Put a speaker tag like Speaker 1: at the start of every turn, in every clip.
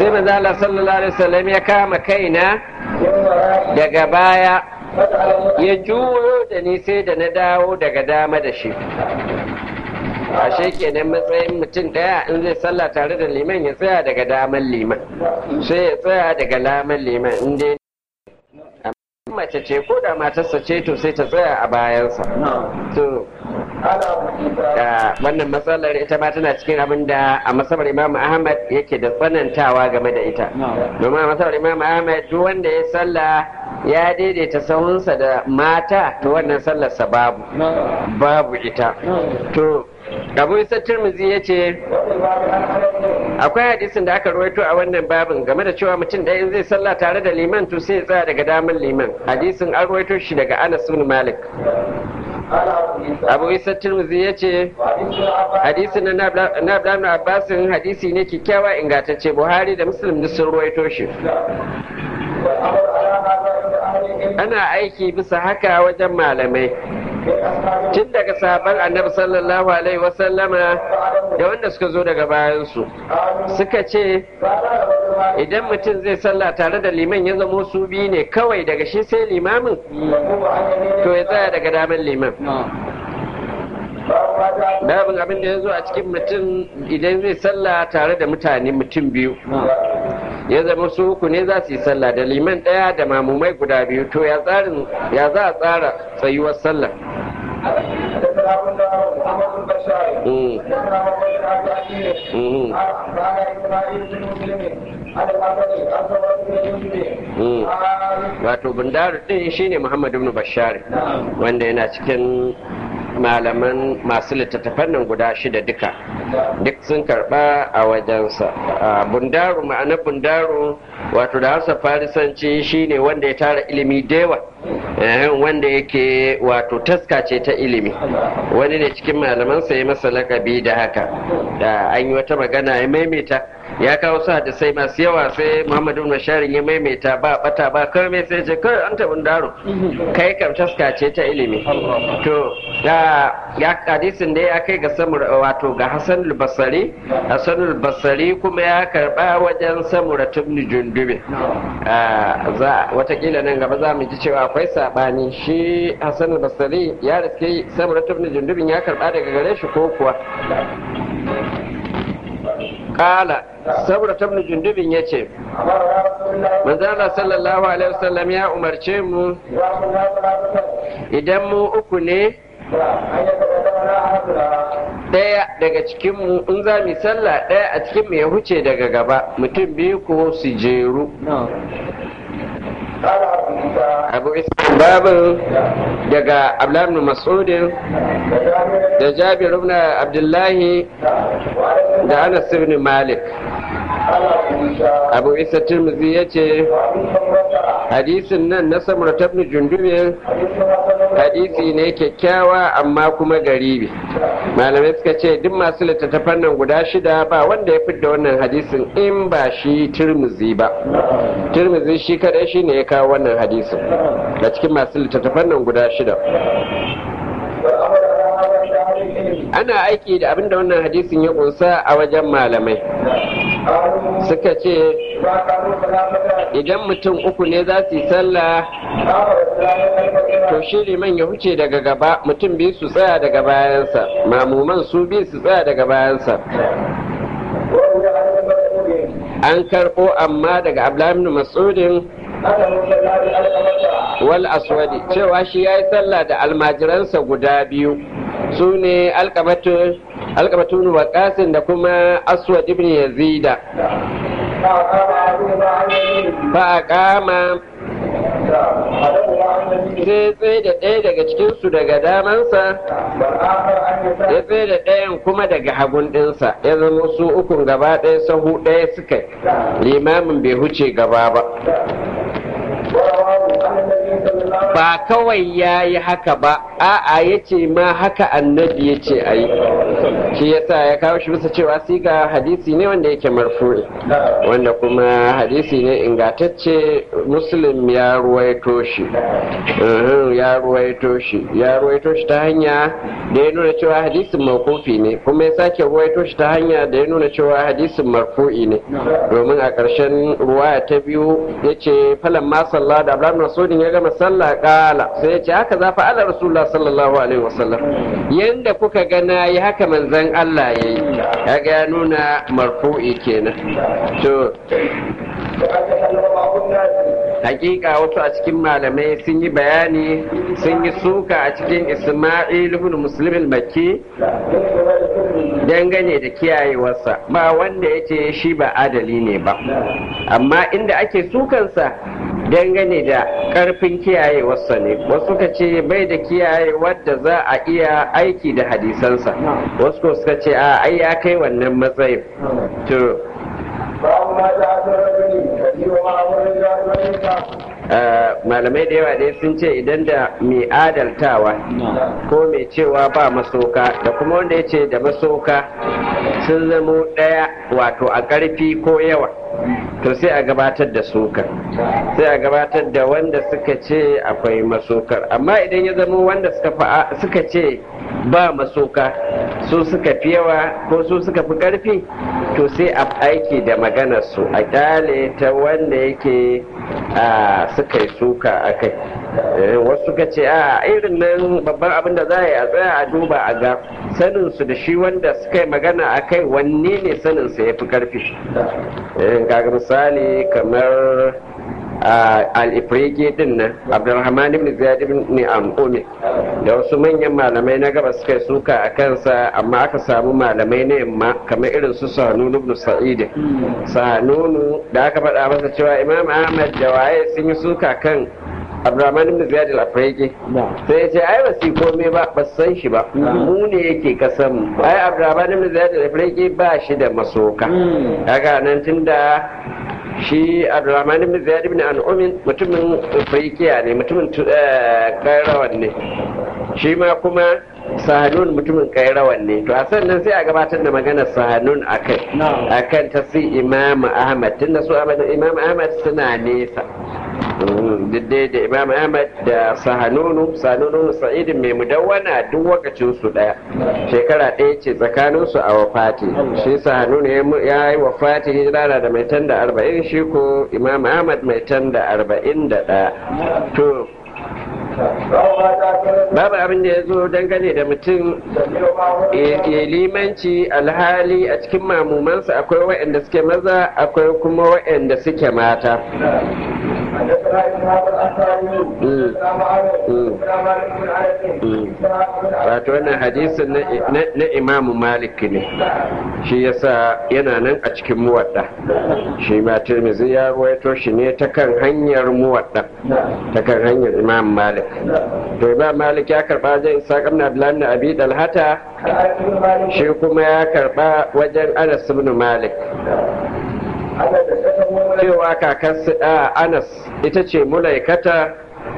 Speaker 1: sai manzo Allah sallallahu alaihi wasallam ya kama kaina daga baya ya juyo da ni sai da na dawo daga dama da shi ashe kenan matsayin mutum ɗaya in zai sallah tare da liman ya tsaya daga daman liman sai ya tsaya daga laman liman in dai mace ce ko da matarsa ce to sai ta tsaya a bayansa to wannan matsalar ita ma tana cikin abin da a masabar imam ahmad yake da tsanantawa game da ita domin a masabar imam ahmad duk wanda ya sallah ya daidaita sahunsa da mata to wannan sallarsa babu babu ita to abu isa turmuzi ya ce akwai hadisin da aka rawaito a wannan babin game da cewa mutum ɗaya in zai sallah tare da liman to sai ya tsaya daga damar liman hadisin an rawaito shi daga anas bin malik abu isa turmuzi ya ce hadisin na abdullahi abbasin hadisi ne kyakkyawa ingantacce buhari da muslim duk sun rawaito shi ana aiki bisa haka wajen malamai tun daga sahaban annabi sallallahu alaihi wasallama da wanda suka zo daga bayansu suka ce idan mutum zai sallah tare da liman ya zamo su biyu ne kawai daga shi sai limamin to ya tsaya daga damar liman babin abin da ya zo a cikin mutum idan zai sallah tare da mutane mutum biyu ya zama su uku ne za su yi sallah da liman ɗaya da mamumai guda biyu to ya tsarin ya za a tsara tsayuwar sallah wato bundaru din shine muhammadu ibn bashari wanda yana cikin malaman masu littattafan nan guda shida duka duk sun karba a wajensa bundaru ma'anar bundaru wato da hausa farisanci shine wanda ya tara ilimi dewa wanda yake wato taska ce ta ilimi wani ne cikin malamansa ya masa lakabi da haka da an yi wata magana ya maimaita ya kawo su hadisai masu yawa sai muhammadu nasharin ya maimaita ba bata ba kawai sai ce kawai an taɓin daro kai kam taska ce ta ilimi to da ya hadisin da ya kai ga samur wato ga hasan basari hasan basari kuma ya karba wajen samura tubni jundube za watakila nan gaba za mu ji cewa akwai sabani shi hasan basari ya riske samura tubni jundubin ya karba daga gare shi ko kuwa kala saboda tabni jundubin ya ce manzala sallallahu alaihi wasallam ya umarce mu idan mu uku ne ɗaya daga cikinmu in za mu sallah ɗaya a cikinmu ya huce daga gaba mutum biyu ko su jeru abu islam babin daga abdullahi masudin da jabir ibn abdullahi da anas ibn malik abu isa tirmidhi ya ce hadisin nan na samar tabni jundubin hadisi ne kyakkyawa amma kuma garibi malamai suka ce duk masu littattafan nan guda shida ba wanda ya fidda wannan hadisin in ba shi tirmizi ba tirmizi shi kadai shi ne ya kawo wannan hadisin da cikin masu littattafan nan guda shida ana aiki da abinda wannan hadisin ya kunsa a wajen malamai suka ce idan mutum uku ne za su yi sallah to shi liman ya huce daga gaba mutum biyu su tsaya daga bayansa mamuman su biyu su tsaya daga bayansa an karɓo amma daga ablamin masudin wal aswadi cewa shi ya yi sallah da almajiransa guda biyu su ne alkabatun waƙasin da kuma aswad ibn yazida ba a kama sai tsaye da ɗaya daga cikinsu daga damansa ya tsaye da ɗayan kuma daga hagun ɗinsa ya zama su ukun gaba ɗaya sahu ɗaya suka limamin bai huce gaba ba ba kawai ya yi haka ba a'a ya ce ma haka annabi ya ce a yi shi yasa ya kawo shi bisa cewa siga hadisi ne wanda yake marfu'i wanda kuma hadisi ne ingantacce muslim ya ruwaito shi ya ruwaito shi ya ruwaito shi ta hanya da ya nuna cewa hadisin mawkufi ne kuma ya sake ruwaito shi ta hanya da ya nuna cewa hadisin marfu'i ne domin a ƙarshen ruwaya ta biyu ya ce falan ma sallah da abraham masudin ya gama sallah kala sai ya ce haka za fa ala rasulullah sallallahu alaihi wasallam yanda kuka ga na yi haka manzon Allah ya yi ya ga ya nuna marfu'i kenan to hakika wasu a cikin malamai sun yi bayani sun yi suka a cikin isma'il ibn muslim al-makki dangane da kiyayewarsa ba wanda ya ce shi ba adali ne ba amma inda ake sukansa dangane da karfin kiyayewarsa ne wasu ka ce bai da kiyaye wadda za a iya aiki da hadisansa wasu ko suka ce a ai ya kai wannan matsayin to malamai da yawa dai sun ce idan da mai adaltawa ko mai cewa ba masoka da kuma wanda ya ce da masoka sun zamo ɗaya wato a ƙarfi ko yawa to sai a gabatar da sokar sai a gabatar da wanda suka ce akwai masokar amma idan ya zama wanda suka ce ba masoka su suka fi yawa ko su suka fi ƙarfi to sai a aiki da maganar su a kyale ta wanda yake suka yi suka a kai wasu suka ce a irin nan babban abin da za a yi a tsaya a duba a ga sanin su da shi wanda suka yi magana a kai wanne ne sanin sa ya fi karfi kaga misali kamar al-ifriki din nan abdulrahman ibn ziyad ibn am'umi da wasu manyan malamai na gaba suka yi suka a kansa amma aka samu malamai na yamma kamar irin su sanunu ibn sa'id sanunu da aka faɗa masa cewa imam ahmad da waye sun yi suka kan abdurrahman ibn ziyad al-afriqi sai ya ce ai ba su komai ba ba san shi ba mu ne yake kasan ai abdurrahman ibn ziyad al-afriqi ba shi da masoka kaga nan tunda shi abdurrahman ibn ziyad ibn an'umin mutumin afriqiya ne mutumin kairawan ne shi ma kuma sahanun mutumin kairawan ne to a sannan sai a gabatar da maganar sahanun akai akan ta si imam ahmad tunda su imam ahmad suna nesa diddai da imam ahmad da sahanunu sahanunu sa'idin mai mudawwana duk wakacin su daya shekara ɗaya ce tsakanin su a wafati shi sahanunu ya yi wafati hijira da mai tan da arba'in shi ko imam ahmad mai tan da arba'in da ɗaya to babu abin da ya zo dangane da mutum ya limanci alhali a cikin mamumansa akwai waɗanda suke maza akwai kuma waɗanda suke mata wato wannan hadisin na imamu malik ne shi yasa yana nan a cikin muwadda shi ma tirmizi ya ruwaito shi ne ta kan hanyar muwadda ta kan hanyar imam malik to imam malik ya karba wajen isa kamna abdullahi na abi dalhata shi kuma ya karba wajen anas ibn malik cewa kakar anas ita ce mulaikata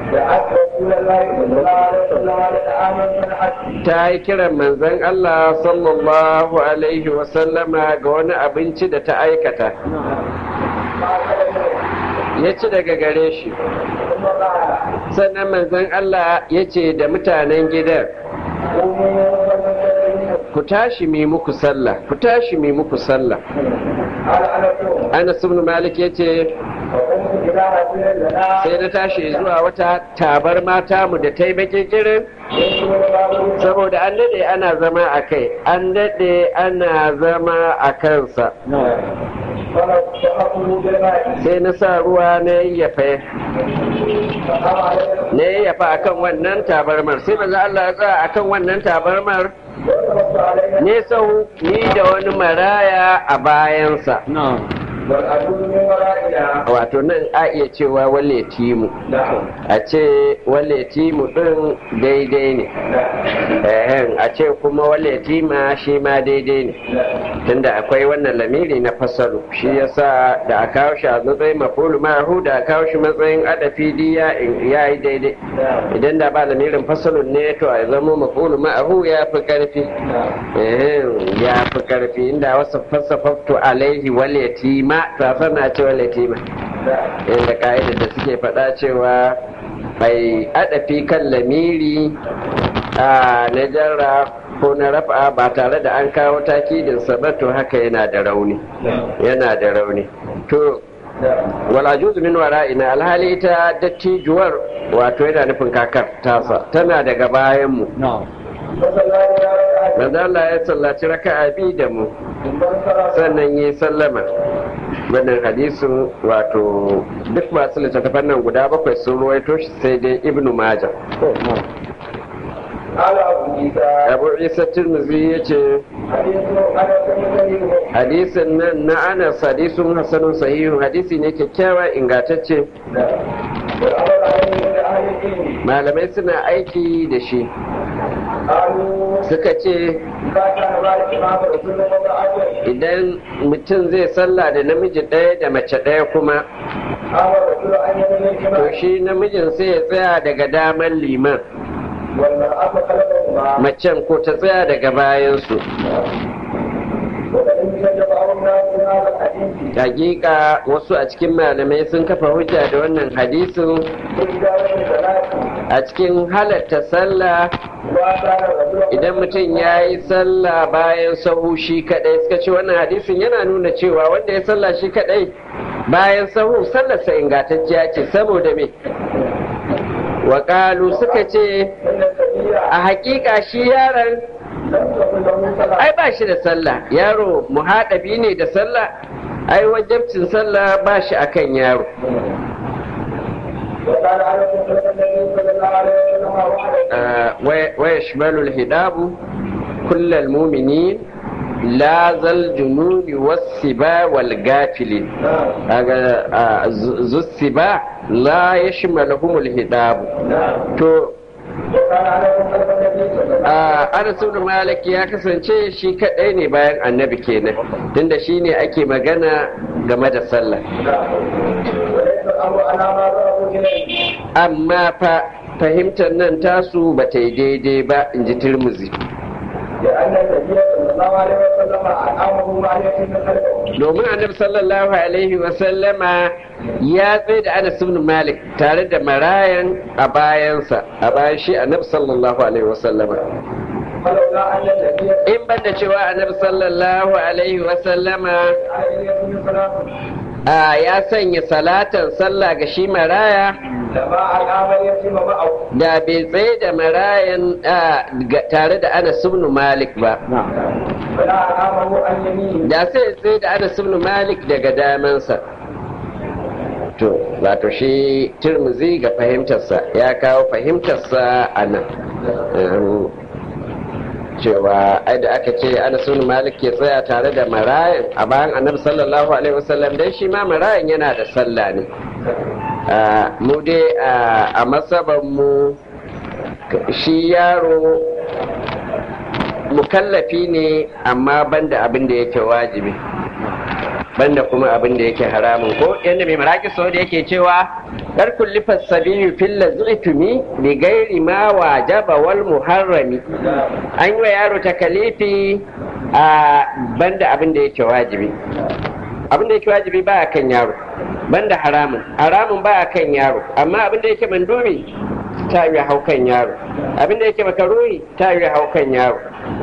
Speaker 1: ta yi kiran manzon Allah sallallahu alaihi wasallama ga wani abinci da ta aikata ya ci daga gare shi sannan manzon Allah ya ce da mutanen gidan ku tashi mi muku sallah ku tashi mi muku sallah Anas ibn Malik ya ce sai na tashi zuwa wata tabar mata mu da ta yi bakin kirin saboda an daɗe ana zama a kai an daɗe ana zama a kansa sai na sa ruwa na yayyafa na yayyafa akan wannan tabarmar sai maza Allah ya tsaya akan wannan tabarmar ne sau ni da wani maraya a bayansa wato nan a iya cewa wale timu a ce wale timu din daidai ne a ce kuma wale tima shi ma daidai ne tunda akwai wannan lamiri na fasalu shi yasa da a kawo shi a matsayin mafulu ma'ahu da a kawo shi matsayin adafi diya ya yi daidai idan da ba lamirin fasalun ne to a zama mafulu ma'ahu ya fi karfi ya fi karfi inda wasu fasafaftu alaihi wal yatima ta sana ce wal yatima inda ka'idar da suke faɗa cewa bai adafi kan lamiri a na jarra ko na rafa ba tare da an kawo takidinsa ba to haka yana da rauni yana da rauni to wala juzu min wara'ina alhali ita dattijuwar wato yana nufin kakar tasa tana daga bayan mu manzo Allah ya sallaci raka'a bi da mu sannan yi sallama wannan hadisin wato duk masu littattafan nan guda bakwai sun ruwaito shi sai dai ibnu majah abu isa tirmizi ya ce hadisin nan na anas hadisun hasanun sahihun hadisi ne kyakkyawa ingantacce malamai suna aiki da shi suka ce idan mutum zai sallah da namiji ɗaya da mace ɗaya kuma to shi namijin sai ya tsaya daga daman liman macen ko ta tsaya daga bayansu hakika wasu a cikin malamai sun kafa hujja da wannan hadisin a cikin halatta sallah idan mutum ya yi sallah bayan sahu shi kadai suka ce wannan hadisin yana nuna cewa wanda ya sallah shi kadai bayan sahu sallarsa ingantacciya ce saboda me waƙalu suka ce a hakika shi yaron ai ba shi da sallah yaro muhaɗabi ne da sallah ai wajabcin sallah ba shi akan yaro ويشمل الهداب كل المؤمنين لا ذا الجنون والسبا والغافلين ذو السبا لا يشملهم الهداب تو Anas ibn Malik ya kasance shi kadai ne bayan annabi kenan tunda shi ne ake magana game da sallah amma fa fahimtar nan tasu ba ta yi daidai ba in ji turmuzi domin annabi sallallahu alaihi wasallama ya tsaye da anas ibn malik tare da marayan a bayansa a bayan shi annabi sallallahu alaihi wasallama in ban da cewa annabi sallallahu alaihi wasallama ya sanya salatan sallah ga shi maraya da bai tsaye da marayan tare da ana ibn malik ba da sai tsaye da ana ibn malik daga damansa to wato shi turmuzi ga fahimtarsa ya kawo fahimtarsa a nan cewa ai da aka ce ana ibn malik ke tsaya tare da marayan a bayan annabi sallallahu alaihi wasallam dan shi ma marayan yana da sallah ne mu dai a masaban mu shi yaro mukallafi ne amma banda abin da yake wajibi banda kuma abin da yake haramun ko yadda mai maraki sau da yake cewa dar kulli fasabiyu fil lazitumi bi gairi ma wajaba wal muharrami an yi wa yaro takalifi a banda abin da yake wajibi abin da yake wajibi ba a kan yaro banda haramun haramun ba a kan yaro amma abin da yake mandumi ta yi hau kan yaro abin da yake makaruri ta yi hau kan yaro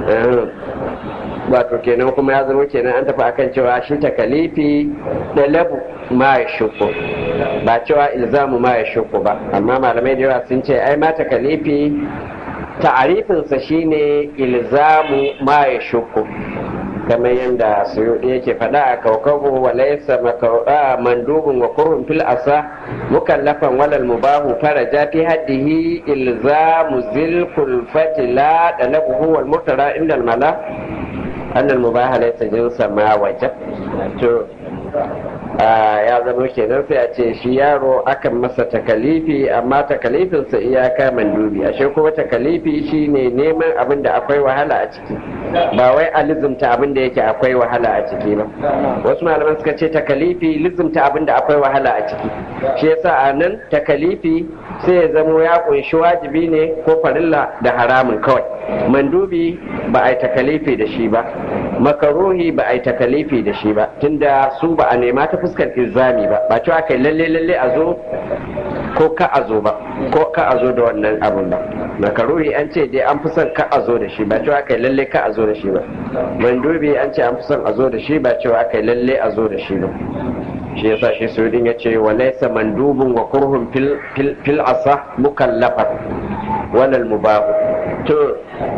Speaker 1: wato kenan kuma ya zama kenan an tafi akan cewa shi takalifi da labu ma ya shuku ba cewa ilzamu ma ya shuku ba amma malamai da yawa sun ce ai ma takalifi ta'arifinsa shine ilzamu ma ya shuku kamar yadda suyuɗi yake faɗa a kaukabu wa laisa makauɗa mandubin wa kurhun fil asa mukallafan walal mubahu faraja fi haddihi ilzamu zil kulfati la dalabuhu wal mutara inda mala annal mubaha laysa jinsa ma wajab to ya zama kenan sai a ce shi yaro akan masa takalifi amma takalifinsa iyaka mandubi ashe kuma takalifi shine neman abin da akwai wahala a ciki ba wai a lizumta abin da yake akwai wahala a ciki ba wasu malaman suka ce takalifi lizumta abin da akwai wahala a ciki shi yasa a nan takalifi sai ya zamo ya kunshi wajibi ne ko farilla da haramun kawai mandubi ba a yi takalifi da shi ba makaruhi ba a yi takalifi da shi ba tunda su ba a nema ta fuskar ilzami ba ba cewa kai lalle lalle a zo ko ka a zo ba ko ka a zo da wannan abun ba makaruhi an ce dai an fi son ka a zo da shi ba cewa kai lalle ka a zo da shi ba mandubi an ce an fi son a zo da shi ba cewa kai lalle a zo da shi ba shi yasa shi sudin ya ce wa laisa mandubun wa kurhun fil asa mukallafan walal mubahu to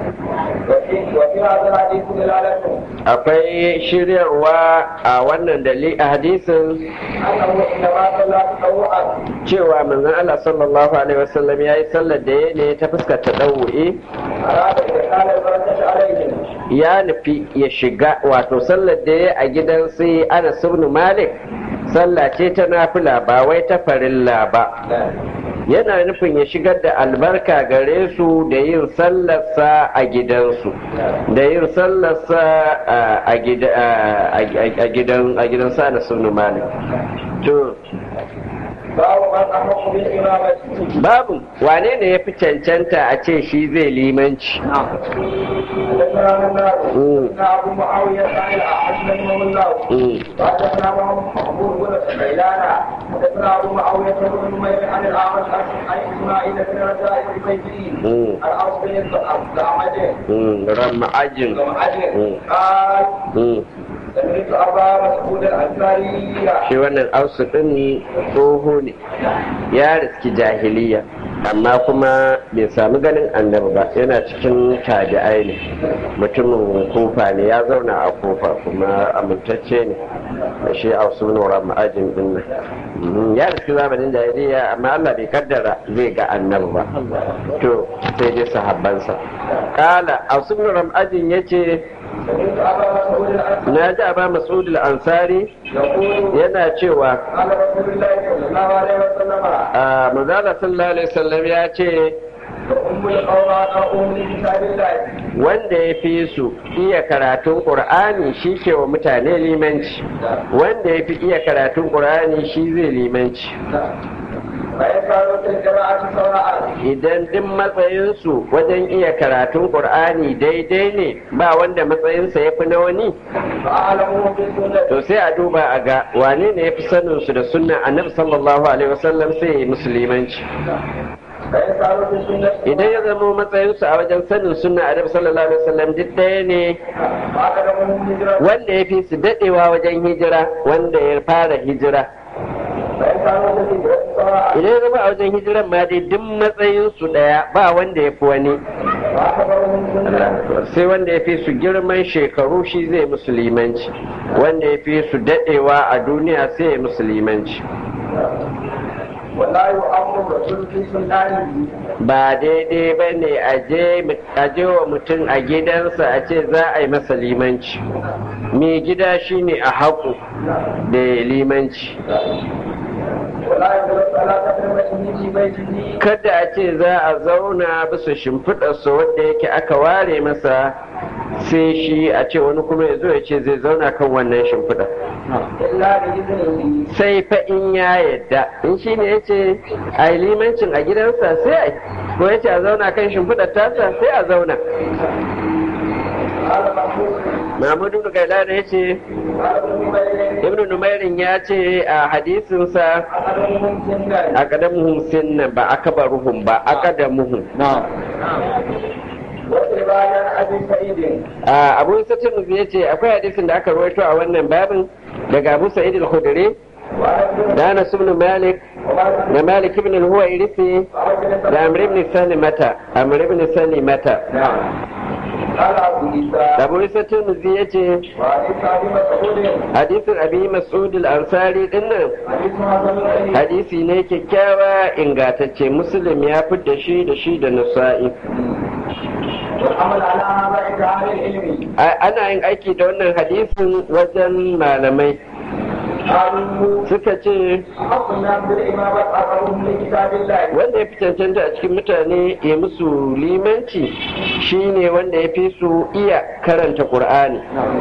Speaker 1: akwai shiryarwa a wannan dali a hadisin cewa manzon Allah sallallahu alaihi wasallam ya yi sallar da ya ne ta fuskar ta ɗau'e ya nufi ya shiga wato sallar da ya a gidan sai ana ibn malik sallah ce ta nafila ba wai ta farilla ba yana nufin ya shigar da albarka gare su da yin sallarsa a gidansu da yin sallarsa a gidan a gidan sa na sunu malik to babu wane ne ya fi cancanta a ce shi zai limanci
Speaker 2: حدثنا ابو معاويه بن نمير عن الاعمش عن اسماعيل بن رجاء البيتي عن اوس بن
Speaker 1: رمعجن
Speaker 2: قال سمعت ابا مسعود الانصاري
Speaker 1: shi wannan ausu ɗin tsoho ne ya riski jahiliya amma kuma bai sami ganin annabi ba yana cikin tabi'ai ne mutumin kufa ne ya zauna a kufa kuma amintacce ne da shi ausu nura ma'ajin din nan ya riski zamanin jahiliya amma Allah bai kaddara zai ga annabi ba to sai dai sahabbansa kala ausu nura ma'ajin yace na ji aba mas'ud al-ansari yana cewa a manzala sallallahu alaihi wasallam ya ce wanda ya fi su iya karatun ƙur'ani shi ke wa mutane limanci wanda ya fi iya karatun ƙur'ani shi zai limanci idan duk matsayinsu wajen iya karatun ƙur'ani daidai ne ba wanda matsayinsa ya fi na wani to sai a duba a ga wane ne ya fi saninsu da sunnan annabi sallallahu alaihi wasallam sai ya yi musulmanci idan ya zama matsayinsu a wajen sanin sunna annabi sallallahu alaihi wasallam duk ɗaya ne wanda ya fi su daɗewa wajen hijira wanda ya fara hijira idan ya zama a wajen hijiran ma dai duk matsayinsu ɗaya ba wanda ya fi wani sai wanda ya fi su girman shekaru shi zai musulmanci wanda ya fi su daɗewa a duniya sai ya musulmanci ba daidai ba ne a je wa mutum a gidansa a ce za a yi masa limanci mai gida shine a haƙu da limanci kada a ce za a zauna bisa shimfiɗarsa wadda yake aka ware masa sai shi a ce wani kuma ya zo ya ce zai zauna kan wannan shimfiɗa sai fa in ya yadda in shi ne ya ce a yi limancin a gidansa sai a ko ya ce a zauna kan shimfiɗar tasa sai a zauna Mahmudu da Gailana ya ce, Ibn Numairin ya ce a hadisinsa a kadamuhum sinna ba aka baruhum ba a kadamuhum. Abu Satin ya ce akwai hadisin da aka rawaito a wannan babin daga Abu Sa'id al-Khudri da Anas ibn Malik da Malik ibn al-Huwairisi da Amr ibn Salimata Amr ibn Salimata Abu Isa Tirmidhi ya ce hadisin Abi Mas'ud al-Ansari dinnan hadisi ne kyakkyawa ingantacce Muslim ya da shi da shi da Nasa'i ana yin aiki da wannan hadisin wajen malamai
Speaker 2: قالوا
Speaker 1: suka ce
Speaker 2: أحق الناس بالإمامة أقرهم لكتاب الله
Speaker 1: wanda ya fi cancanta a cikin mutane ya musu limanci shine wanda ya fi su iya karanta ƙur'ani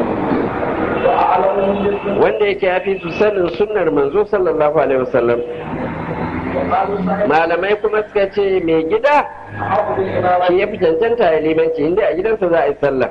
Speaker 2: وأعلمهم بالسنة
Speaker 1: wanda yake ya fi su sanin sunnar manzo sallallahu alaihi wasallam
Speaker 2: وقالوا صحيح
Speaker 1: malamai kuma suka ce mai gida
Speaker 2: أحق بالإمامة
Speaker 1: shi ya fi cancanta ya limanci inda a gidansa za a yi sallah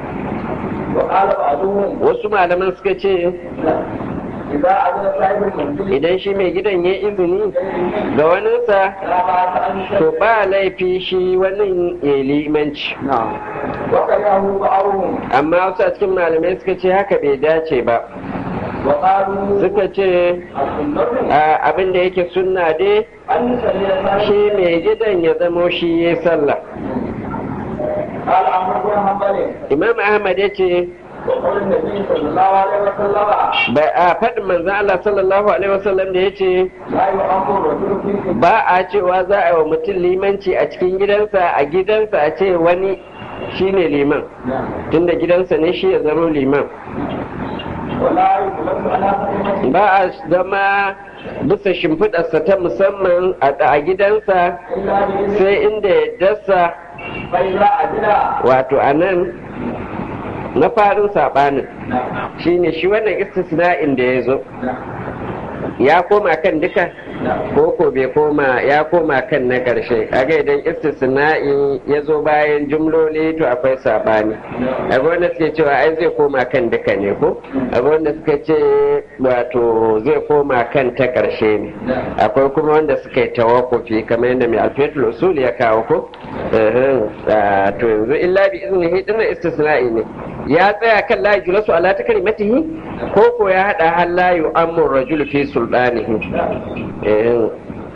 Speaker 2: وقال بعضهم
Speaker 1: wasu malaman suka ce
Speaker 2: إذا أذن صاحب المنزل
Speaker 1: idan shi mai gidan ya izini ga waninsa
Speaker 2: لا بأس أن
Speaker 1: to
Speaker 2: يشهد
Speaker 1: ba laifi shi wannan ya limanci
Speaker 2: وكرهه بعضهم
Speaker 1: amma wasu a cikin malamai suka ce haka bai dace ba
Speaker 2: وقالوا
Speaker 1: suka ce
Speaker 2: السنة
Speaker 1: a, abin da yake sunna dai
Speaker 2: أن يصلي صاحب
Speaker 1: shi mai gidan ya zamo shi ya sallah
Speaker 2: قال عمرو بن حنبل
Speaker 1: imam ahmad ya ce
Speaker 2: وقول النبي صلى الله عليه وسلم
Speaker 1: ba a faɗin manzan Allah sallallahu alaihi wasallam da ya ce
Speaker 2: لا يؤمر رجل في الكتاب
Speaker 1: ba a cewa za a yi wa mutum limanci a cikin gidansa a gidansa a ce wani shine liman tunda gidansa ne shi ya zama liman
Speaker 2: ولا يجلس على خليفته
Speaker 1: ba a zama bisa shimfiɗarsa ta musamman a a gidansa
Speaker 2: إلا بإذنه
Speaker 1: sai inda ya dasa
Speaker 2: فإذا أذن
Speaker 1: wato a nan na farin saɓanin shine shi wannan istisna'in da ya zo ya koma kan duka ko ko bai koma ya koma kan na ƙarshe kaga idan istisna'i ya zo bayan jumloli to akwai saɓani akwai wanda suke cewa ai zai koma kan duka ne ko akwai wanda suka ce wato zai koma kan ta ƙarshe ne akwai kuma wanda suka yi tawakufi kamar yadda mai alfetul usul ya kawo ko Ehem, ah, to yanzu illa bi iznihi dinnan istisna'i ne ya tsaya kan la yujlasu ala takrimatihi ko ko ya hada hal la yu'ammu rajul fi sultanihi Ehem,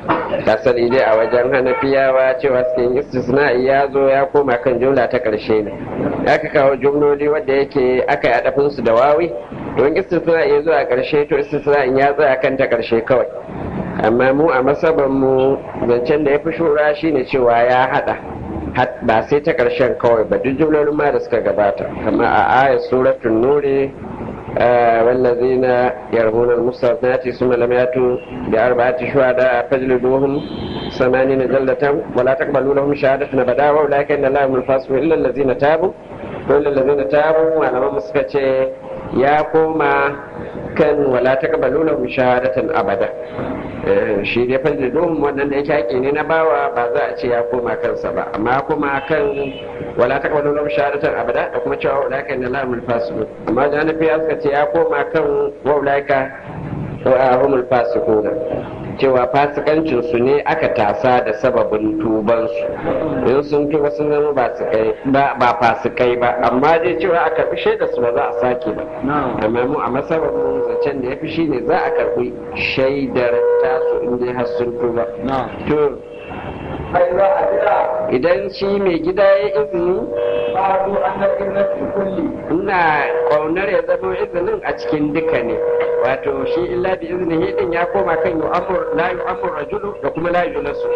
Speaker 1: asali dai a wajen hanafiyawa cewa cikin istisna'i ya zo ya koma kan jumla ta karshe ne aka kawo jumloli wadda yake aka yi adafin su da wawi don istisna'i ya zo a karshe to istisna'in ya tsaya kan ta karshe kawai amma mu a masaban mu zancen da ya fi shura shine cewa ya hada Hat- ba sai ta karshen kawai ba duk jumlolin ma da suka gabata kama a ayat suratul nuri آه، والذين يرمون المصنات ثم لم ياتوا بأربعة شهداء فاجلدوهم ثمانين جلدة ولا تقبلوا لهم شهادة أبدا وأولئك إن الله هم الفاسقون إلا الذين تابوا إلا الذين تابوا وأنا ما مسكتي يا كوما كان ولا تقبلوا لهم شهادة أبدا Eh, shi dai fajliduhum wannan da yake haƙi ne na bawa ba za a ce ya koma kansa ba amma kuma kan wala ta kawo lam shahadatan abada da kuma cewa ulaika inna la humul fasiqun amma da nabi ya suka ce ya koma kan wa ulaika wa humul fasiqun cewa fasikancin su ne aka tasa da sababin tuban su in sun tuba sun zama ba su kai ba ba fasikai ba amma dai cewa aka fi shaida su ba za a sake ba amma mu a masabar mu zancen da ya fi shine za a karbi shaidar tasu in dai har sun tuba to
Speaker 2: فإذا أذن
Speaker 1: idan shi mai gida ya izini
Speaker 2: قالوا أن الإذن في الكل
Speaker 1: ina ƙaunar ya zama izinin a cikin duka ne wato shi illa bi iznihi din ya koma kan yu'amur la yu'amur rajulu da kuma la yulasu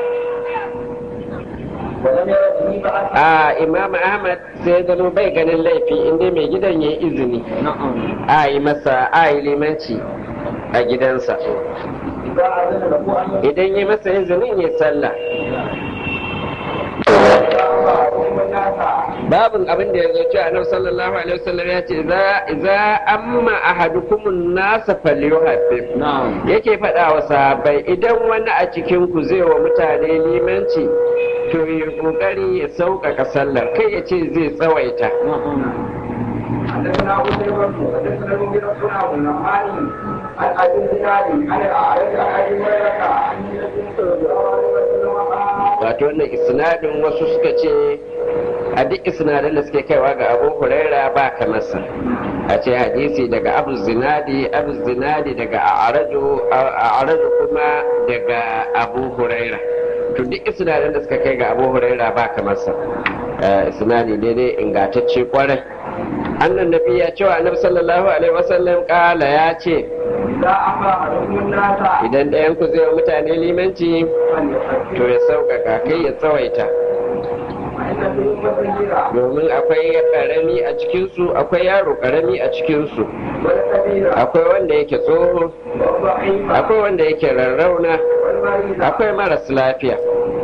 Speaker 2: ولم ير به بأس
Speaker 1: a imam ahmad sai ya zama bai ganin laifi inda mai gidan ya izini a yi masa a yi limanci a gidansa
Speaker 2: إذا أذن له أن
Speaker 1: idan ya masa izinin ya sallah
Speaker 2: يقوم الناس
Speaker 1: babin abin da ya zo cewa annabi sallallahu alaihi wasallam ya ce za za amma ahadukumun nasa falyuhaffif yake faɗa wa sahabbai idan wani a cikin ku zai wa mutane limanci to ya kokari ya sauƙaƙa sallar kai ya ce zai tsawaita
Speaker 2: حدثنا ابو سيف حدثنا المغيرة بن عبد الرحمن عن ابي الزناد عن الاعرج عن ابي هريره عن النبي صلى الله عليه وسلم قال
Speaker 1: wato wannan isnadin wasu suka ce a duk isnadin da suke kaiwa ga abu huraira ba kamarsa a ce hadisi daga abu zinadi abu zinadi daga a'araju a'araju kuma daga abu huraira to duk isnadin da suka kai ga abu huraira ba kamarsa Eh, isnadi daidai ingantacce kwarai annan nabi ya cewa annabi sallallahu alaihi wasallam kala ya ce
Speaker 2: اذا امر احدكم الناس
Speaker 1: idan ɗayan ku zai wa mutane limanci
Speaker 2: فليحكم
Speaker 1: to ya sauƙaƙa kai ya tsawaita domin akwai karami a cikinsu akwai yaro karami a cikinsu akwai wanda yake tsoho akwai wanda yake rarrauna akwai maras lafiya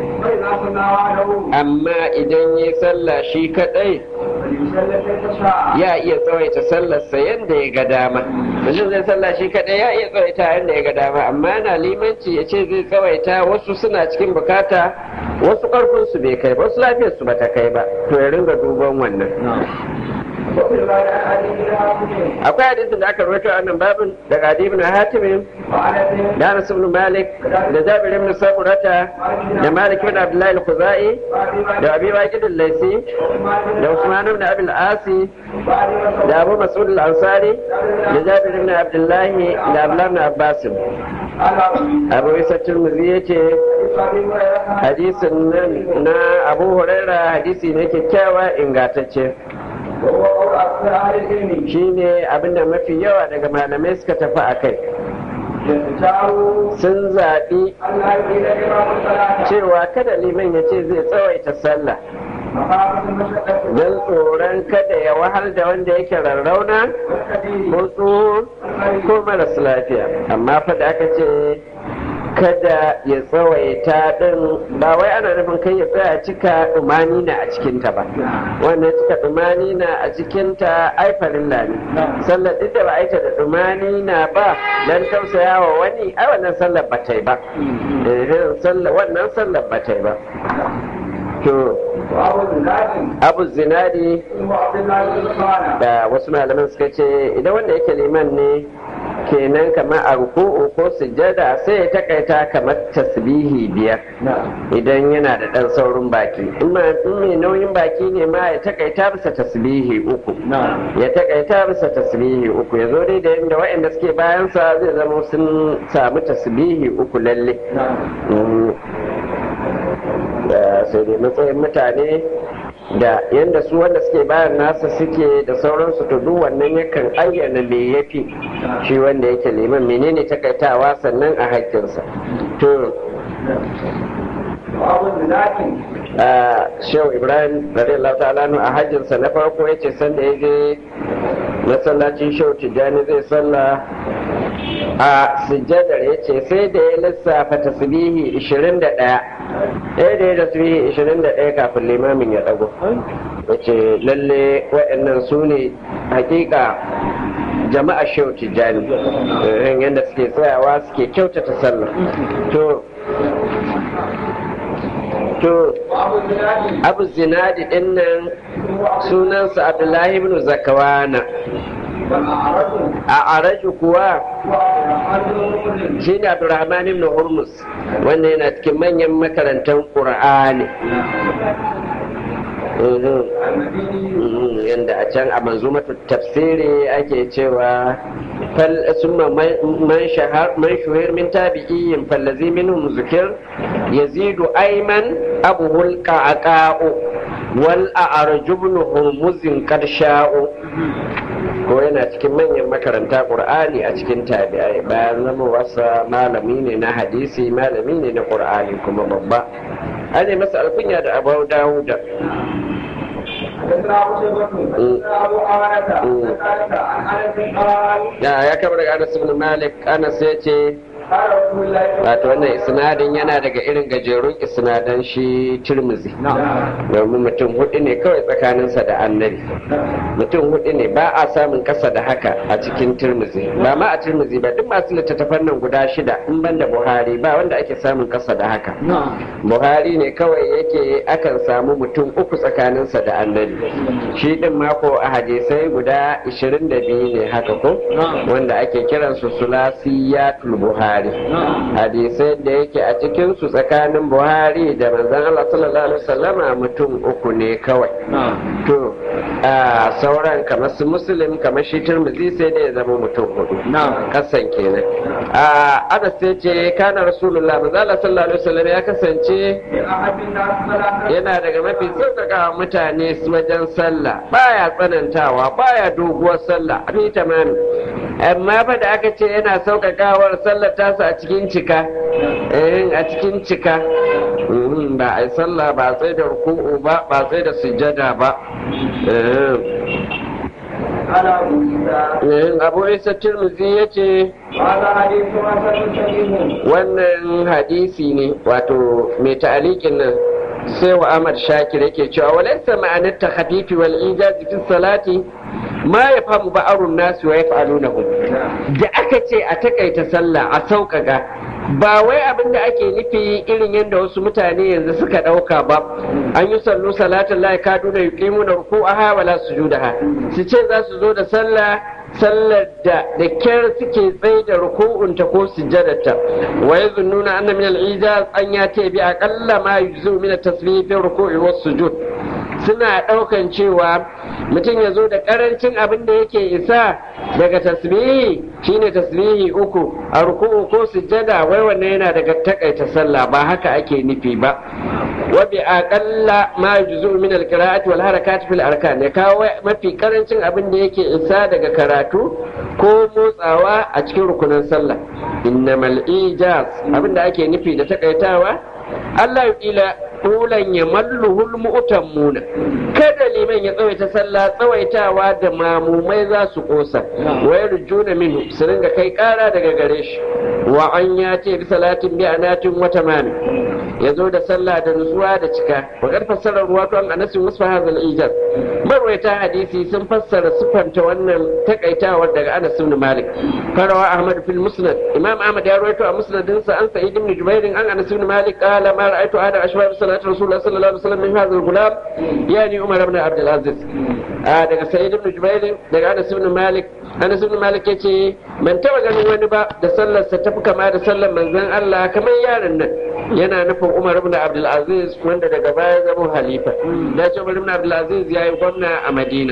Speaker 1: amma idan yi sallah shi kadai ya iya tsawaita sallarsa yadda ya ga dama mutum zai sallah shi kadai ya iya tsawaita yadda ya ga dama amma yana limanci ya ce zai tsawaita wasu suna cikin bukata wasu ƙarfinsu bai kai ba wasu lafiyarsu ba ta kai ba to ya ringa duban wannan akwai hadisin da aka rawaito a nan babin daga Adi ibn Hatim da Anas ibn Malik da Jabir ibn Samurata da Malik ibn Abdullah al-Khuzai da Abi Waqid al-Laysi da Usman ibn Abi al-Asi da Abu Mas'ud al-Ansari da Jabir ibn Abdullah da Abdullah ibn Abbas Abu Isa Tirmidhi yace hadisin nan na Abu Huraira hadisi ne kyakkyawa ingantacce shi ne abinda mafi yawa daga malamai suka tafi a kai sun zaɓi cewa kada liman ya ce zai tsawaita sallah don tsoron kada ya wahal da wanda yake rarrauna ko tsoho ko maras lafiya amma fa da aka ce kada ya tsawaita din ba wai ana nufin kai ya tsaya cika dumani na a cikinta ba wannan cika dumani na a cikinta ai farilla ne sallar duk da ba aita da dumani na ba dan tausaya wa wani ai wannan sallar ba ta yi ba wannan sallar ba ta yi ba to abu zinadi da wasu malaman suka ce idan wanda yake liman ne kenan kamar a ruku'u ko sujjada sai ya takaita kamar tasbihi biyar idan yana da ɗan saurin baki in mai nauyin baki ne ma ya takaita bisa tasbihi uku ya takaita bisa tasbihi uku ya zo dai da yadda waɗanda suke bayansa zai zama sun samu tasbihi uku lalle sai dai matsayin mutane da yadda su wanda suke bayan nasa suke da sauransu to duk wannan yakan ayyana me yafi shi wanda yake liman menene takaitawa sannan a haƙƙinsa to shehu ibrahim radiyallahu ta'ala a hajjinsa na farko ya ce sanda ya je masallacin shehu tijjani zai sallah a sujjadar ya ce sai da ya lissafa tasbihi 21 ɗaya da ya tasbihi 21 kafin limamin ya ɗago ya ce lalle waɗannan su ne hakika jama'a shehu tijjani yadda suke tsayawa suke kyautata sallah to to abu zinadi din nan sunansa abdullahi ibn zakawana a araju kuwa shi ne abdurrahman ibn hurmus wanda yana cikin manyan makarantar ƙur'ani yadda a can a manzumatu tafsiri ake cewa summa man shahar man shuhir min tabi'iyyin fallazi minhum zikir yazidu ayman abuhul qa'aqa'u wal a'rajubnu hurmuzin qad sha'u ko yana cikin manyan makaranta qur'ani a cikin tabi'ai bayan zama wasa malami ne na hadisi malami ne na qur'ani kuma babba an yi masa alkunya da abu dawuda ya kama daga anas ibn malik anas ya ce wato wannan isnadin yana daga irin gajerun isnadan shi tirmizi domin mutum hudu ne kawai tsakaninsa da annabi mutum hudu ne ba a samun kasa da haka a cikin tirmizi ba ma a tirmizi ba duk masu littattafan nan guda shida in ban da buhari ba wanda ake samun kasa da haka buhari ne kawai yake akan samu mutum uku tsakaninsa da annabi shi din mako a hadisai guda 22 ne haka ko wanda ake kiransu sulasiyatul buhari Buhari hadisai da yake a cikin su tsakanin Buhari da manzon Allah sallallahu alaihi wasallama mutum uku ne kawai to a sauran kamar su muslim kamar shi turmuzi sai da ya zama mutum hudu kasan kenan a ana sai ce kana rasulullah manzon Allah sallallahu alaihi wasallam ya kasance yana daga mafi sauƙaƙa mutane wajen sallah baya tsanantawa baya doguwar sallah abi tamami amma fa da aka ce yana sauƙaƙawar sallar tasa a cikin cika a cikin cika Mhm, ba a yi sallah ba sai da ruku'u ba ba sai da sujjada ba
Speaker 2: قال أبو عيسى
Speaker 1: Eh, abu isa tirmidhi ya ce
Speaker 2: هذا حديث حسن صحيح
Speaker 1: wannan hadisi ne wato mai ta'alikin nan sai wa Ahmad Shakir yake cewa walaysa ma'anar takhafifi wal ijazi fi salati ma ya famu ba'arun nasu wa yaf'alunahu da aka ce a takaita sallah a sauƙaƙa ba wai abin da ake nufi irin yadda wasu mutane yanzu suka ɗauka ba an yi sallu salatin la kaduna yuqimuna ruku'aha wala sujudaha su ce za su zo da sallah sallar da da kyar suke tsaye da ruku'unta ko sujjadarta wa yazunnuna anna min al-ijaz an yati bi aqalla ma yujzu min at-tasbih fi ruku'i was sujud suna daukan cewa mutum ya zo da karancin abin da yake isa daga tasbihi shine tasbihi uku a ruku'u ko sujjada wai wannan yana daga takaita sallah ba haka ake nufi ba wa bi aqalla ma yujzu min al-qira'ati wal harakati fil arkan ya kawo mafi karancin abin da yake isa daga karatu ko motsawa a cikin rukunan sallah innamal ijaz abin da ake nufi da takaitawa Allah ya kila tulan ya malluhul mu'tammuna kada liman ya tsawaita sallah tsawaitawa da mamumai za su kosa wa yarjuna minhu su ringa kai kara daga gare shi wa an ya ce bi salatin bi anatin wa tamami ya zo da sallah da nutsuwa da cika wa kar fassara ruwa to an anasin wasu hadal ijaz marwaita hadisi sun fassara sufanta wannan takaitawar daga Anas ibn Malik farawa Ahmad fil Musnad Imam Ahmad ya rawaito a musnadinsa an Sa'id ibn Jubair an Anas ibn Malik qala ma ra'aytu ahada ashbab salati Rasulullah sallallahu alaihi wasallam min hadha al-gulam yani Umar ibn Abd al-Aziz daga Sa'id ibn Jubair daga Anas ibn Malik Anas ibn Malik yace ban taba ganin wani ba da sallarsa ta fi kama da sallar manzon Allah kamar yaron nan yana nufin Umar ibn Abdul Aziz wanda daga baya zama halifa da ce Umar ibn Abdul Aziz yayi gwamna a Madina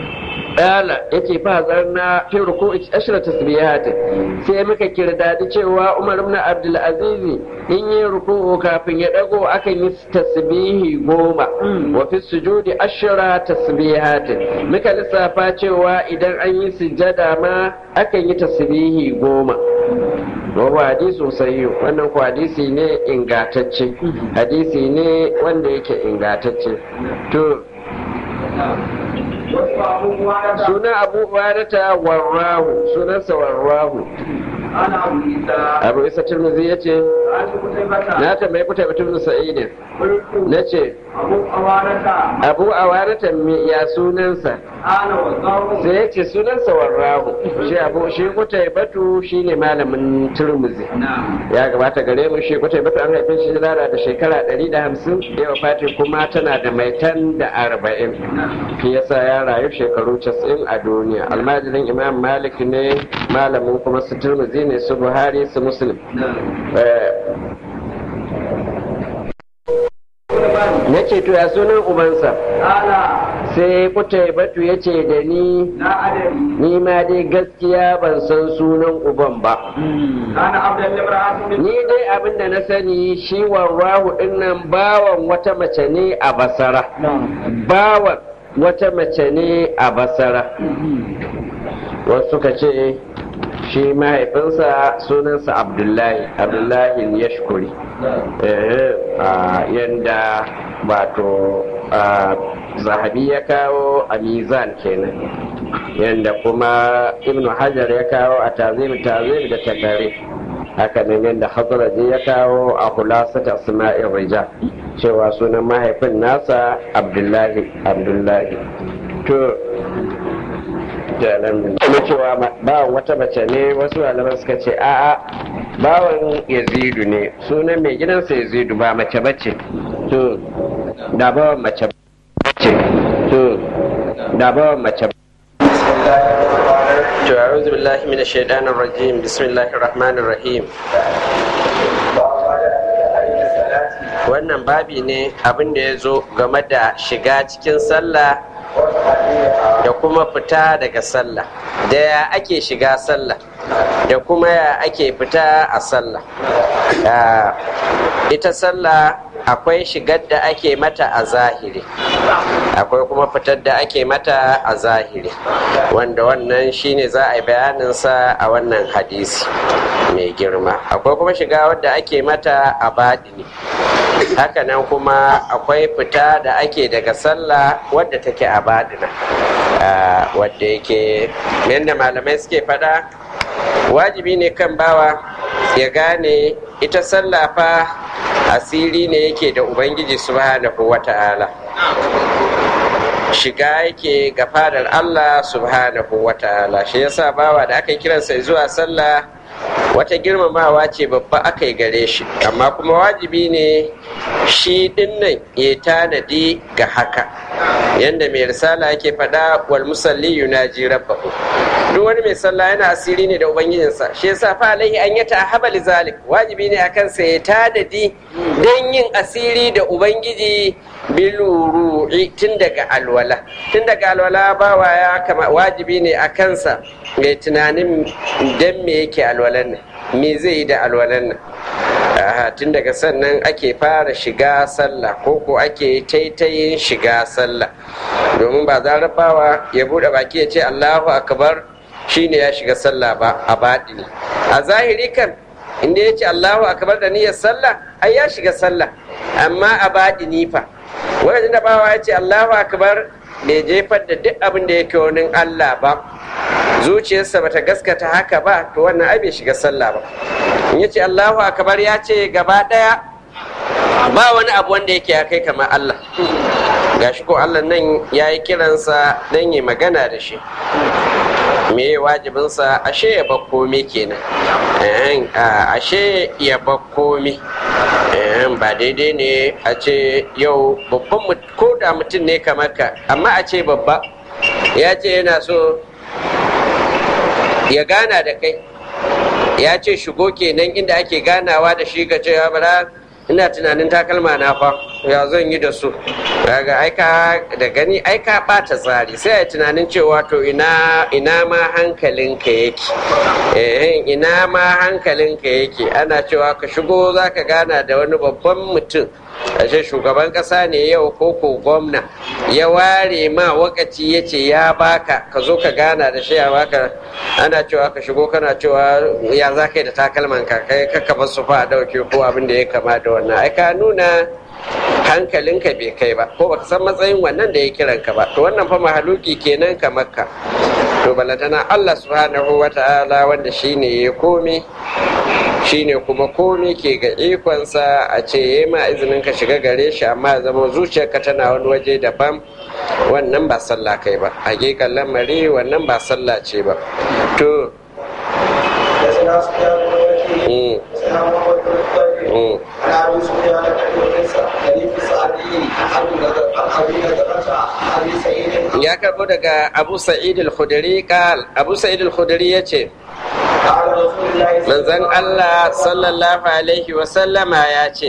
Speaker 1: Dala yace fa zarna fi ruku'i ashra tasbihat sai muka kirdadi cewa Umar ibn Abdul Aziz in yi ruku'u kafin ya dago akan yi tasbihi goma wa fi sujudi ashra tasbihat muka lissafa cewa idan an yi sujjada ma akan yi tasbihi goma Wabu hadisi sahihu wannan ku hadisi ne ingatacce hadisi ne wanda yake ingatacce to suna abu barata warrahu sunansa warrahu abu isa turmuzi ya ce na tambayi kuta mutum sa'idin na ce abu awarata ya sunansa sai ya ce sunansa warrahu shi abu shi kuta batu shi ne malamin turmuzi ya gabata gare mu shi kuta batu an haife shi rara da shekara 150 yawa fati kuma tana da maitan da arba'in shi yasa ya rayu shekaru 90 a duniya almajirin imam malik ne malamin kuma su turmuzi ne su buhari su muslim na ce to ya sunan ubansa sai kuta batu ya ce da ni ni ma dai gaskiya ban san sunan uban ba ni dai abin da na sani shi warrahu dinnan bawan wata mace ne a basara bawan wata mace ne a basara wasu suka ce shi mahaifinsa sunansa abdullahi abdullahi ya shukuri yadda wato zahabi ya kawo a mizan kenan yadda kuma ibnu hajar ya kawo a tazim tazim da takare haka nan yadda hazaraji ya kawo a hulasata asma'in rija cewa sunan mahaifin nasa abdullahi abdullahi to kuma cewa bawan wata mace ne wasu malaman suka ce a'a bawan yazidu ne sunan mai gidansa yazidu ba mace bace to da bawan mace bace to da bawan mace to a'udhu billahi minash shaitanir rajim bismillahir rahmanir rahim wannan babi ne abin da ya zo game da shiga cikin sallah da kuma fita daga sallah da ya ake shiga sallah da kuma ya ake fita a sallah ita sallah akwai shigar da ake mata a zahiri akwai kuma fitar da ake mata a zahiri wanda wannan shine za a yi bayaninsa a wannan hadisi mai girma akwai kuma shiga wadda ake mata a baɗini hakanan kuma akwai fita da ake daga sallah wadda take a baɗina wadda yake yadda malamai suke faɗa wajibi ne kan bawa ya gane ita sallah fa asiri ne yake da ubangiji subhanahu wa ta'ala shiga yake ga fadar Allah subhanahu wa ta'ala shi yasa bawa da aka kiransa zuwa sallah wata girmamawa ce babba aka yi gare shi amma kuma wajibi ne shi dinnan ya tanadi ga haka yadda mai risala yake faɗa wal musalli yunaji rabbahu duk wani mai sallah yana asiri ne da ubangijinsa shi yasa fa alaihi an yata haba zalik wajibi ne akan sa ya tanadi dan yin asiri da ubangiji biluru'i tun daga alwala tun daga alwala bawa ya kama wajibi ne a kansa mai tunanin dan me yake alwalan nan me zai yi da alwalan nan tun daga sannan ake fara shiga sallah ko ko ake taitayin shiga sallah domin ba zarar bawa ya bude baki ya ce allahu akbar shine ya shiga sallah ba a baɗini a zahiri kan inda ya ce allahu akbar da niyyar sallah ai ya shiga sallah amma a baɗini fa wajen da bawa ya ce allahu akbar bai jefar da duk abin da yake wani allah ba zuciyarsa bata gaskata haka ba to wannan ai bai shiga sallah ba in ya ce allahu akbar ya ce gaba ɗaya ba wani abu wanda yake ya kai kamar allah gashi ko allah nan ya yi kiransa don yi magana da shi me wajibinsa ashe ya bar komi kenan ashe ya bar komi ba daidai ne a ce yau babban ko da mutum ne kamar ka amma a ce babba ya ce yana so ya gana da kai ya ce shigo kenan inda ake ganawa da shi ka ce ya bara ina tunanin takalma na fa ya zan yi da su daga aika da gani aika bata tsari sai a tunanin cewa to ina ina ma hankalinka yake eh ina ma hankalinka yake ana cewa ka shigo zaka gana da wani babban mutum ashe shugaban kasa ne yau ko ko gwamna ya ware ma wakaci ya ce ya baka ka zo ka gana da shi ya baka ana cewa ka shigo kana cewa ya za ka yi da takalman ka kai ka bar su fa a dauke ko abin da ya kama da wannan ai ka nuna hankalinka bai kai ba ko baka san matsayin wannan da ya kiran ka ba to wannan fa mahaluki kenan ka makka to balantana Allah subhanahu wa ta'ala wanda shine ya komi shine kuma komi ke ga ikonsa a ce ya ma izinin ka shiga gare shi amma zama zuciyarka tana wani waje daban wannan ba sallah kai ba hakikan lamari wannan ba sallah ce ba to ya karbo daga abu sa'id al-khudri kal abu sa'id al-khudri yace manzon Allah sallallahu alaihi wa sallama ya ce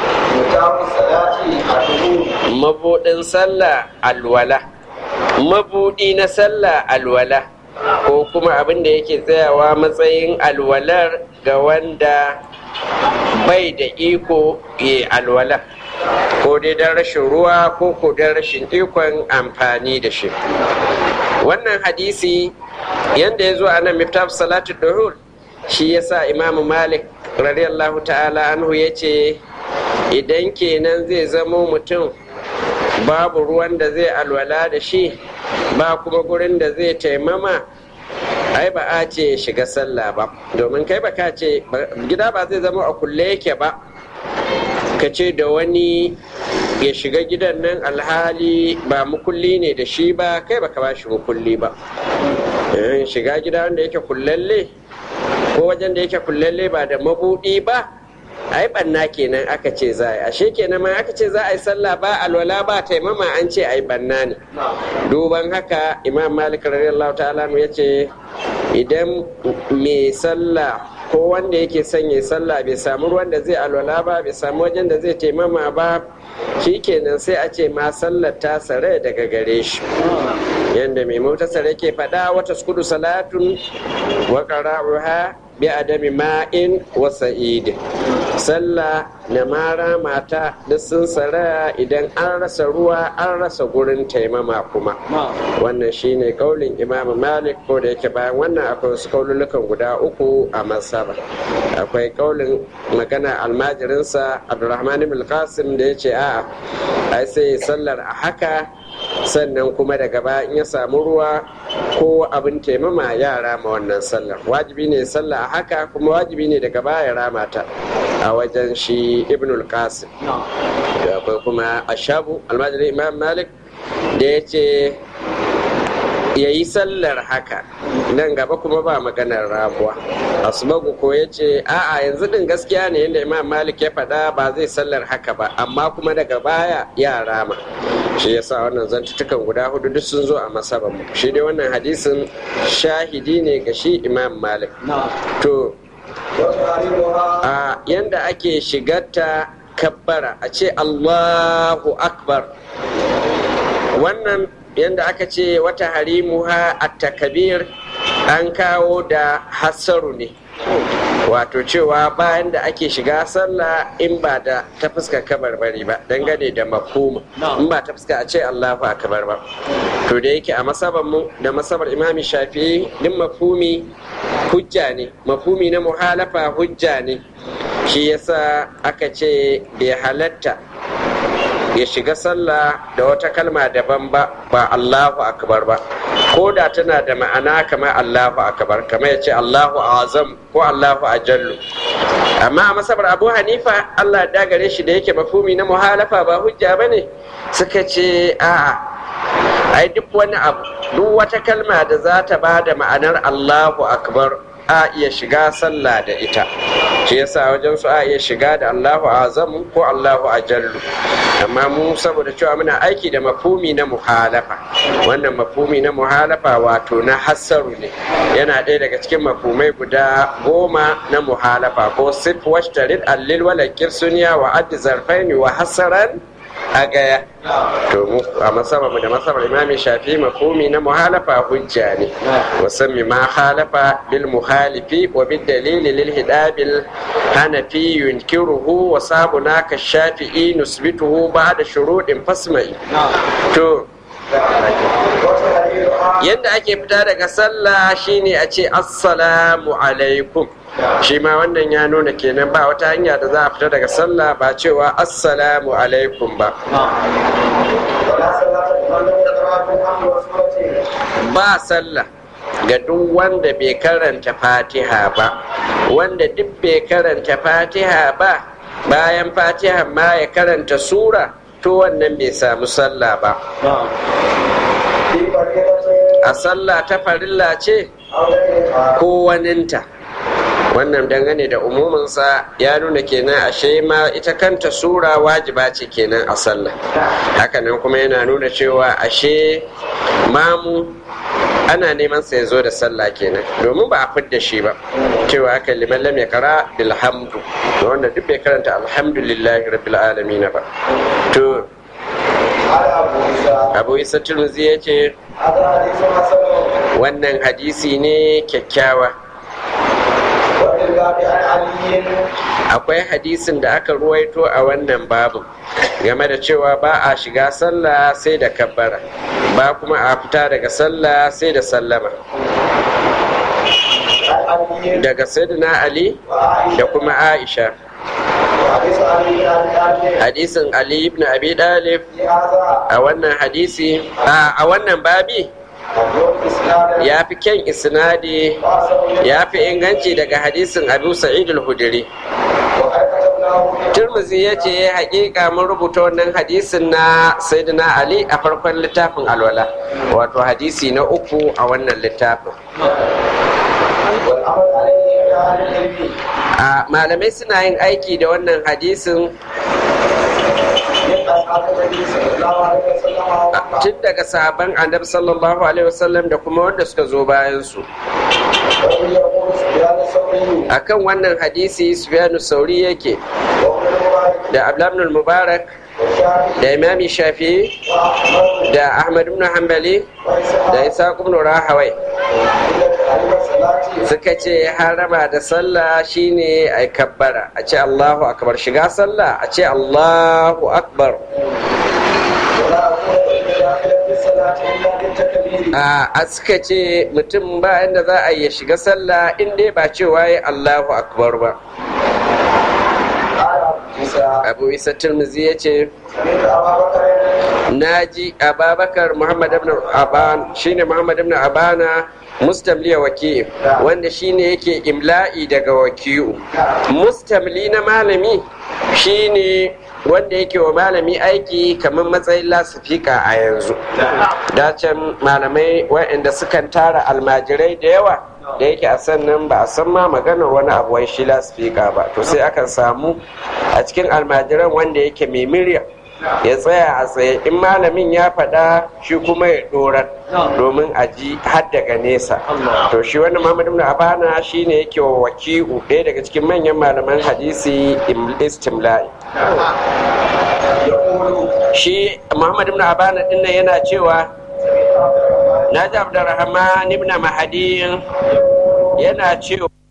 Speaker 1: mabudin sallah alwala mabudi na sallah alwala ko kuma abin da yake tsayawa matsayin alwalar ga wanda bai da iko ya alwala ko dai don rashin ruwa ko ko don rashin ikon amfani da shi wannan hadisi yadda ya zo a nan miftaf salatu duhur shi ya sa imamu malik radiyallahu ta'ala anhu ya ce idan kenan zai zamo mutum babu ruwan da zai alwala da shi ba kuma gurin da zai taimama ai ba a ce shiga sallah ba domin kai ba ka ce gida ba zai zama a kulle yake ba ka ce da wani ya shiga gidan nan alhali ba mukulli ne da shi ba kai ba ka ba shi mukulli ba shiga gida wanda yake kullalle ko wajen da yake kullalle ba da mabudi ba ai banna kenan aka ce za a yi ashe kenan ma aka ce za a yi sallah ba alwala ba taimama an ce ai banna ne duban haka imam malik radiyallahu ta'ala ya ce idan mai sallah ko wanda yake son ya sallah bai samu ruwan da zai alwala ba bai samu wajen da zai taimama ba kenan sai a ce ma sallar ta sare daga gare shi yadda mai motasar yake faɗa wata skudu salatun wa qara'uha bi adami ma'in wa sa'id sallah na mara mata duk sun saraya idan an rasa ruwa an rasa gurin taimama kuma wannan shine kaulin imam malik ko da yake bayan wannan akwai wasu kaululukan guda uku a masaba akwai kaulin magana almajirinsa abdurrahman ibn qasim da ya ce a'a ai sai sallar a haka sannan kuma daga baya in ya samu ruwa ko abin taimama ya rama wannan sallar wajibi ne sallah a haka kuma wajibi ne daga baya rama ta a wajen shi ibnul qasim da akwai kuma ashabu almajirin imam malik da ya ce ya yi sallar haka nan gaba kuma ba maganar rabuwa asbagu ko ya ce a'a yanzu din gaskiya ne yadda imam malik ya faɗa ba zai sallar haka ba amma kuma daga baya ya rama shi yasa wannan zantutukan guda hudu duk sun zo a masaban mu shi dai wannan hadisin shahidi ne ga shi imam malik to a yanda ake shigarta kabbara a ce allahu akbar wannan yanda aka ce wata harimuha a takabir an kawo da hassaru ne wato cewa bayan da ake shiga sallah in ba da ta fuskar kabarbari ba dangane da mafhuma in ba ta fuska a ce Allahu akbar ba to da yake a masabar mu da masabar imami shafi din mafhumi hujja ne mafhumi na muhalafa hujja ne shi yasa aka ce bai halatta ya shiga sallah da wata kalma daban ba ba Allahu akbar ba ko da tana da ma'ana kamar Allahu akbar kamar ya ce Allahu azam ko Allahu ajallu amma a masabar Abu Hanifa Allah da gare shi da yake mafumi na muhalafa ba hujja bane suka ce a'a ai duk wani abu duk wata kalma da za ta ba da ma'anar Allahu akbar a iya shiga sallah da ita shi yasa wajen su a iya shiga da Allahu azam ko Allahu ajallu amma mu saboda cewa muna aiki da mafumi na muhalafa wannan mafumi na muhalafa wato na hassaru ne yana ɗaya daga cikin mafumai guda goma na muhalafa ko sif washtarid allil walakir suniya wa addi zarfaini wa hassaran a gaya to mu a masabar da masabar imami shafi mafumi na muhalafa hujja ne musamman ma halafa bil muhalifi wa bil dalili lil hidabil hanafi yunkiruhu wa sabuna ka shafi'i nusbituhu ba'da shuruɗin fasmai to yadda ake fita daga sallah shine a ce assalamu alaikum shi ma wannan ya nuna kenan ba wata hanya da za a fita daga sallah ba cewa assalamu alaikum ba ba sallah ga duk wanda bai karanta fatiha ba wanda duk bai karanta fatiha ba bayan fatiha ma ya karanta sura to wannan bai samu sallah ba a sallah ta farilla ce ko waninta wannan dangane da umuminsa ya nuna kenan ashe ma ita kanta sura wajiba ce kenan a sallah hakanan kuma yana nuna cewa ashe mamu ana neman sa ya zo da sallah kenan domin ba a fidda shi ba cewa aka liman lam kara bilhamdu wanda duk bai karanta alhamdulillahi rabbil alamin ba to abu isa turmuzi ya ce wannan hadisi ne kyakkyawa akwai hadisin da aka ruwaito a wannan babu game da cewa ba a shiga sallah sai da kabbara ba kuma a fita daga sallah sai da sallama daga sayyidina ali da kuma aisha hadisin ali ibn abi dalib a wannan hadisi a wannan babi ya fi kyan isnadi ya fi inganci daga hadisin abu sa'id al-hudri turmuzi ya ce hakika mun rubuta wannan hadisin na sayyidina ali a farkon littafin alwala wato hadisi na uku a wannan littafin a malamai suna yin aiki da wannan hadisin tun daga sahaban annabi sallallahu alaihi wasallam da kuma wanda suka zo bayan su akan wannan hadisi sufyanu sauri yake da abdulhamid mubarak da imami shafi da ahmad ibn hanbali da isa ibn rahawai suka ce harama da sallah shine a kabbara a ce Allahu akbar shiga sallah a ce Allahu akbar a suka ce mutum ba inda za a yi shiga sallah in dai ba cewa ya Allahu akbar ba abu isa turmuzi ya ce na ji ababakar muhammad ibn aban shine muhammad ibn abana mustamliya waki wanda shine yake imla'i daga wakiyu mustamli na malami shine wanda yake wa malami aiki kamar matsayin lasifika a yanzu dacen malamai waɗanda sukan tara almajirai da yawa da yake a sannan ba a san ma maganar wani abu wai shi lasifika ba to sai akan samu a cikin almajiran wanda yake mai murya ya tsaya a tsaye in malamin ya faɗa shi kuma ya dorar domin a ji har daga nesa to shi wani muhammadu ibn abana shine yake wa waki'u ɗaya daga cikin manyan malaman hadisi istimla'i shi muhammadu ibn abana din nan yana cewa na ji abdurrahman ibn mahadi yana cewa